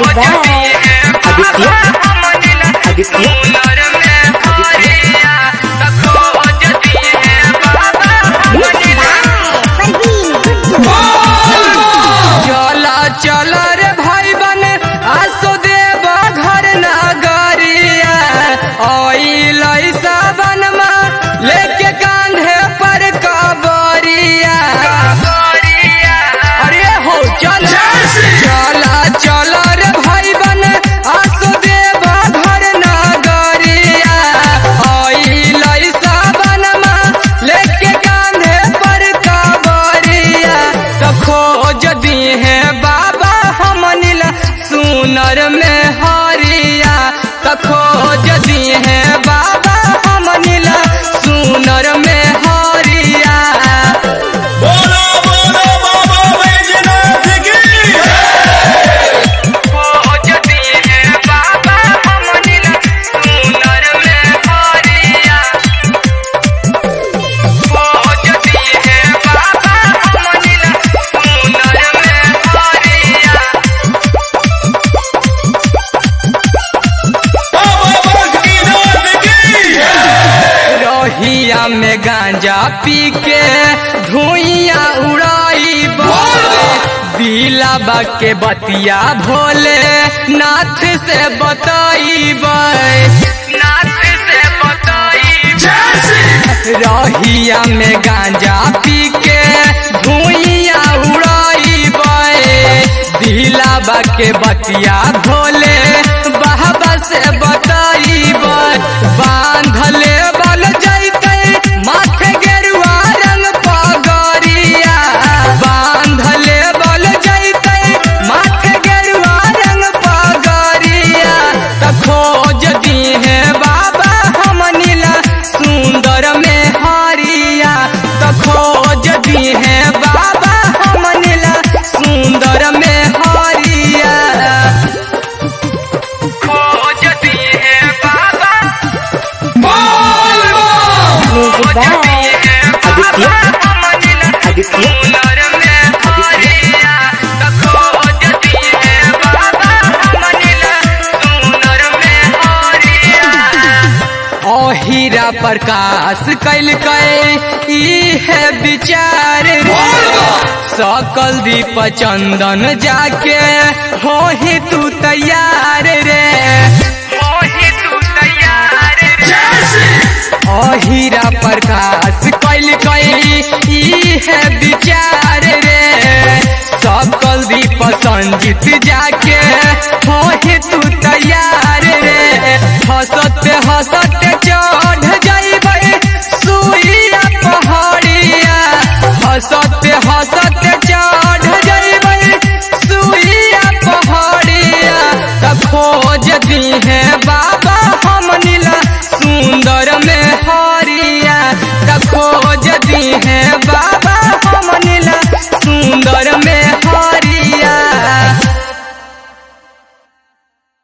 आदित्य आदित्य चला चला रे भाई बन आसो देव घर नगरिया ओइल सावन मा लेके कांधे पर कबरिया अरे हो चल चला चला रे भाई बन आसो देव घर नगरिया ओइल सावन मा लेके कांधे पर कबरिया तो खोज दी है बाबा हमनिल सुनर में हरिया तो खोज दी है बाबा हमनिल सुनर में हरिया बोलो बोलो बाबा बैजनाथ की खोज दी है बाबा हमनिल सुनर में हरिया खोज दी है बाबा हमनिल सुनर में हरिया बाबा बैजनाथ की रहिया में गांजा पी के धुइया उड़ाई दिलाबा के बतिया भोले नाथ से बताई नाथ से बताई रहिया में गांजा पी के धुइया उड़ाई दिलाबा के बतिया भोले बाबा से बताई बांधले बल जैते माथे गेरुआ रंग पगरिया बांधले बल जैते माथे गेरुआ रंग पगरिया त खोज दी है बाबा हमनिला सुंदर में हरिया त खोज दी है बाबा हमनिला सुंदर में हरिया खोज दी है बाबा म्यूजिक बाय आदित्य आदित्य हीरा प्रकाश कैल कै ई है विचार रे सकल दीप चंदन जाके हो ही तू तैयार रे हो ही तू तैयार रे हीरा प्रकाश कैल कैली ई है विचार रे सकल दीप संजीत जाके हो ही तू तैयार रे हंसते हंसते चढ़ जाइबे सुइया पहाड़िया हंसते हंसते चढ़ जाइबे सुइया पहाड़िया त खोज दी है बा